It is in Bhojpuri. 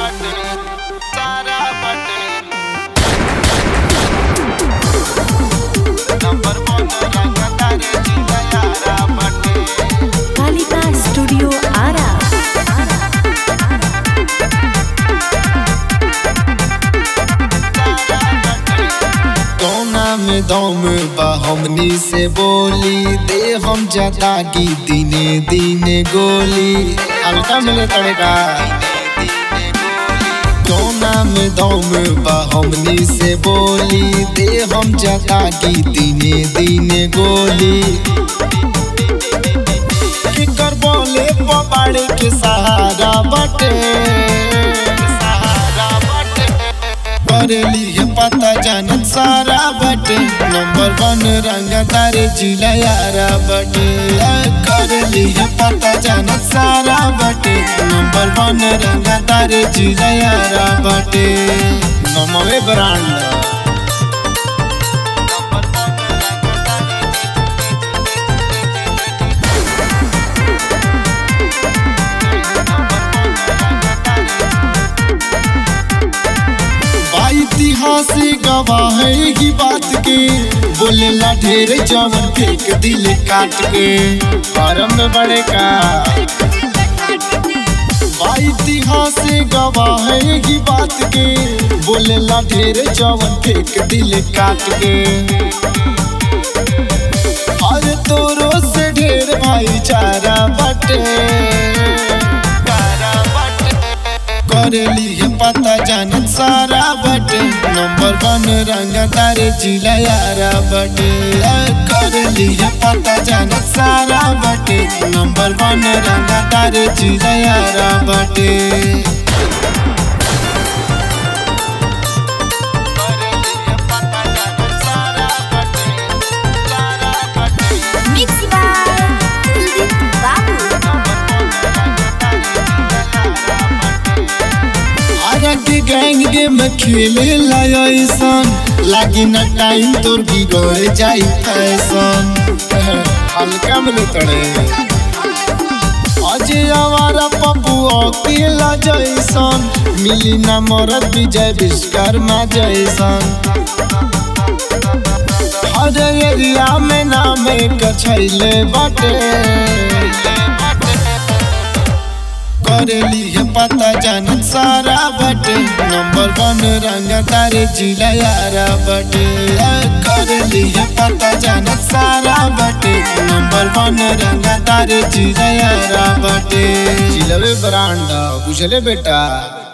बटे सारा बटे नंबर वन रंगदार जिला यारा बटे कालिका स्टूडियो आरा कौना में दम बा हमनी से बोली दे हम जतागी दिने दिने गोली हल्का मिले तड़का कौना में दम बा हमनी से बोली दे हम जतागी दिने दिने गोली की कर बोले पबाड़े के सहारा बटे सहारा बटे करेली है पता जानत सारा बटे नंबर वन रंगदार जिला यारा बटे करेली है पता जानत सारा बटे नंबर वन रंगदार जिला यारा बटे नमवे ब्रांड इतिहास गवाह है की बात के बोलेला ढेर जवन फेंक दिल काट के फारम में बड़े का इतिहास गवाह है की बात के बोलेला ढेर जवन फेंक दिल काट के और तोरो से ढेर भाईचारा बटे करेली है पता जानत सारा बटे नंबर वन रंगदार जिला यारा बटे करेली है पता जानत सारा बटे नंबर वन रंगदार जिला यारा बटे मिक्स बाय कुलदीप बाबू आरा के गैंग गेम खेले लायसन लागी न टाइम तोर बिगड़ जाई फैशन हल्का में तड़े अजय आवारा पप्पू अकेला जैसन मिली न मरद विजय विश्वकर्मा जैसन हर एरिया में नाम एक छैले बटे करेली है पता जानत सारा बटे नंबर वन रंगदार जिला यारा बटे करेली है पता जानत सारा बटे नंबर वन रंगदार जिला यारा बटे जिलवे ब्रांड बुझले बेटा